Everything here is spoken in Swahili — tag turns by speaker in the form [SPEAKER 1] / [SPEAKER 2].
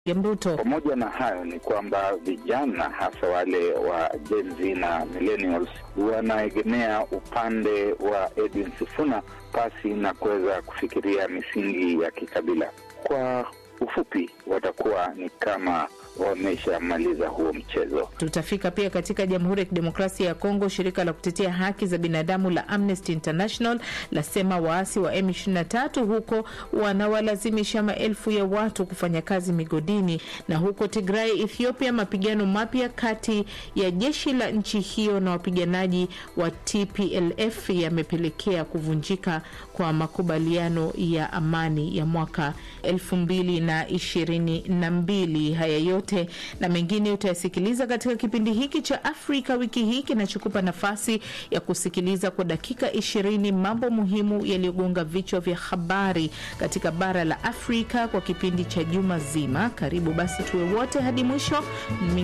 [SPEAKER 1] Mruto.
[SPEAKER 2] Pamoja na hayo ni kwamba vijana hasa wale wa Gen Z na millennials wanaegemea upande wa Edwin Sifuna pasi na kuweza kufikiria misingi ya kikabila. Kwa ufupi, watakuwa ni kama wameshamaliza huo mchezo.
[SPEAKER 1] Tutafika pia katika Jamhuri ya Kidemokrasia ya Kongo. Shirika la kutetea haki za binadamu la Amnesty International lasema waasi wa M23 huko wanawalazimisha maelfu ya watu kufanya kazi migodini. Na huko Tigray, Ethiopia, mapigano mapya kati ya jeshi la nchi hiyo na wapiganaji wa TPLF yamepelekea kuvunjika kwa makubaliano ya amani ya mwaka elfu mbili na ishirini na mbili. Haya yote na mengine utayasikiliza katika kipindi hiki cha Afrika wiki hii kinachokupa nafasi ya kusikiliza kwa dakika ishirini mambo muhimu yaliyogonga vichwa vya habari katika bara la Afrika kwa kipindi cha juma zima. Karibu basi tuwe wote hadi mwisho.